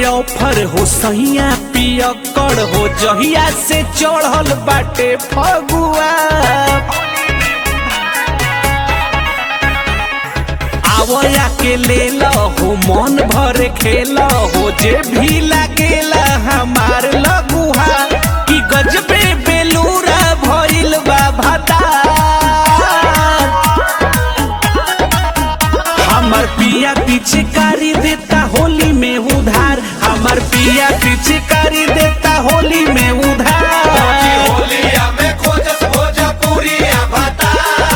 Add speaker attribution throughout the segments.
Speaker 1: offer हो सहिया पियकड़ हो जहिया से चढ़ल बाटे फगुआ आवया के ले हो मन भर खेल हो जे भी लागेला हमार लगुहा कि गजबे बेलूरा भइल बा भता हमर पिया पिचकारी देता होली में उधार हमर पिया पिचकारी देता होली में उधार
Speaker 2: होलिया में खोजस भोजपुरिया भता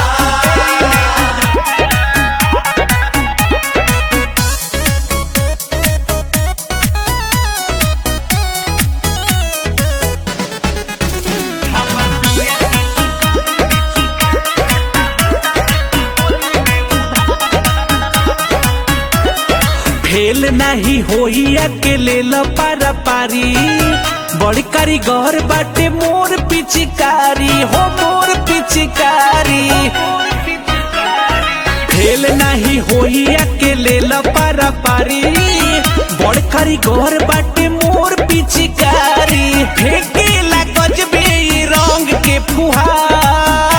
Speaker 1: फेल नहीं होई अकेले पारा पारी बड़ी कारीगर बाटे मोर पिचकारी हो मोर पिचकारी फेल नहीं होई अकेले पारा पारी बड़ कारीगर बाटे मोर पिचकारी फेंकेला गजबे ई रंग के फुहार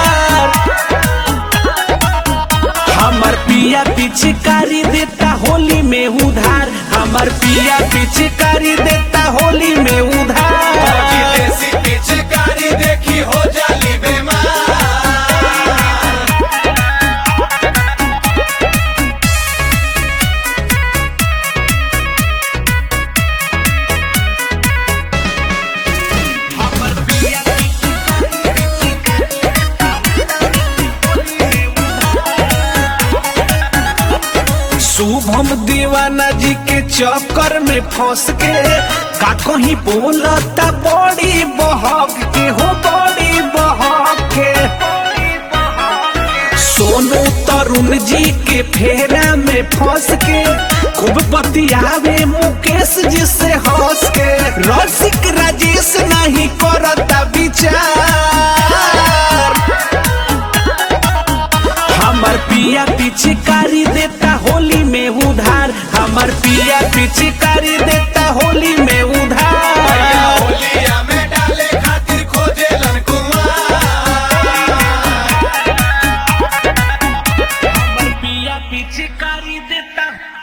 Speaker 1: हमर पिया पिचकारी देता होली में उधार हमर पिया पिचकारी देता होली में उधार
Speaker 2: देसी पिचकारी देखी हो जाली बेमार
Speaker 1: शुभम दीवाना जी के चक्कर में फंस के का कहीं बोलता बड़ी बहक के हो बड़ी बहक के सोनू तरुण जी के फेरा में फंस के खूब बतियावे मुकेश जी से हंस के रसिक राजेश नहीं करता विचार हमर पिया पिचकारी देता होली में उधार हमर पिया पिचकारी देता होली में उधार
Speaker 2: होलिया में डाले खातिर खोजेलन कुमार
Speaker 1: हमर पिया पिचकारी देता